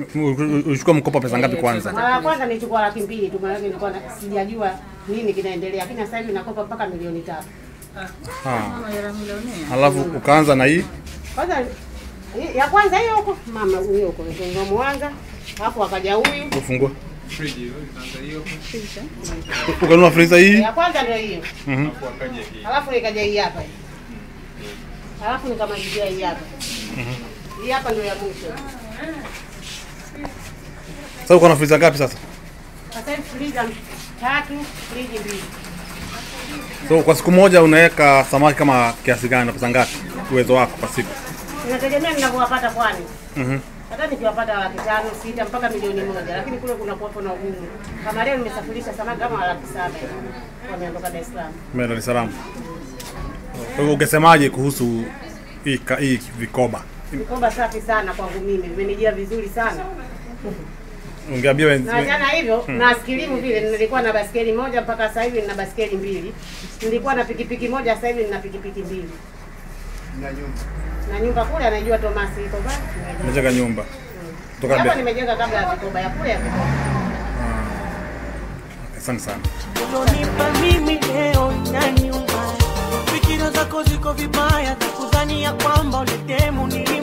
ulichukua mkopo pesa ngapi kwanza? Mara ya kwanza nilichukua laki mbili tu, maana nilikuwa na- sijajua nini kinaendelea, lakini sasa hivi nakopa mpaka milioni tatu. Ah. Alafu ukaanza na hii Kwanza hii- ya kwanza hiyo huko mama huyo huko ndio Mwanza, alafu akaja huyu ufungua. Ukanunua freezer hii. ya kwanza ndio hiyo, Mhm. alafu nikaja hii hapa hii. alafu nikamalizia hii hapa hii hapa ndio ya mwisho. Sasa uko na freezer ngapi sasa? Sasa hivi friza tatu, friji mbili. So kwa siku moja unaweka samaki kama kiasi gani na pesa ngapi? Uwezo wako kwa siku. Inategemea ninavyowapata kwani Mhm. hata nikiwapata laki tano sita mpaka milioni moja, lakini kule kuna kuwapo na ugumu. Kama leo nimesafirisha samaki kama laki saba wameondoka Dar es Salaam. Mimi Dar es Salaam. Kwa hivyo ungesemaje kuhusu hii ka- hii vikoba? Mikoba safi sana kwangu mimi, vimenijia vizuri sana Ungeambia na wenzi jana hivyo na skilimu vile, nilikuwa na baskeli moja mpaka sasa hivi nina baskeli mbili. Nilikuwa na pikipiki moja, sasa hivi nina pikipiki mbili na nyumba kule anaijua Thomas iko basi. umejenga nyumba. Kutoka Hapa Be- nimejenga kabla ya vikoba ya kule ya vikoba. Asante sana. Ulonipa mimi leo na nyumba, fikira zako ziko vibaya, takudhania kwamba uletemu nili